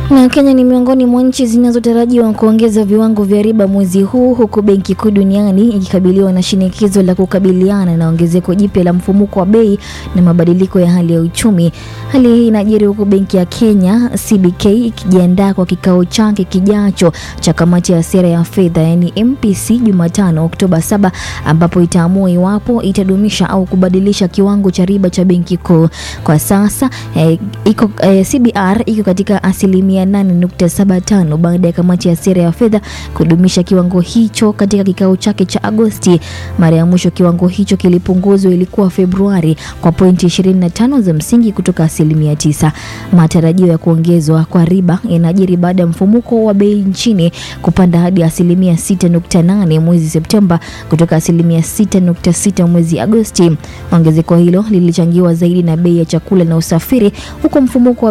Na Kenya ni miongoni mwa nchi zinazotarajiwa kuongeza viwango vya riba mwezi huu huku Benki Kuu duniani ikikabiliwa na shinikizo la kukabiliana na ongezeko jipya la mfumuko wa bei na mabadiliko ya hali ya uchumi. Hali hii inajiri huku Benki ya Kenya CBK ikijiandaa kwa kikao chake kijacho cha kamati ya sera ya fedha yani MPC Jumatano Oktoba 7 ambapo itaamua iwapo itadumisha au kubadilisha kiwango cha riba cha Benki Kuu. Kwa sasa eh, iko, eh, CBR iko katika asilimia 8.75 baada ya kamati ya sera ya fedha kudumisha kiwango hicho katika kikao chake cha Agosti. Mara ya mwisho kiwango hicho kilipunguzwa ilikuwa Februari kwa pointi 25 za msingi kutoka asilimia 9. Matarajio ya kuongezwa kwa riba yanajiri baada ya mfumuko wa bei nchini kupanda hadi asilimia 6.8 mwezi Septemba kutoka asilimia 6.6 mwezi Agosti. Ongezeko hilo lilichangiwa zaidi na bei ya chakula na usafiri huku mfumuko wa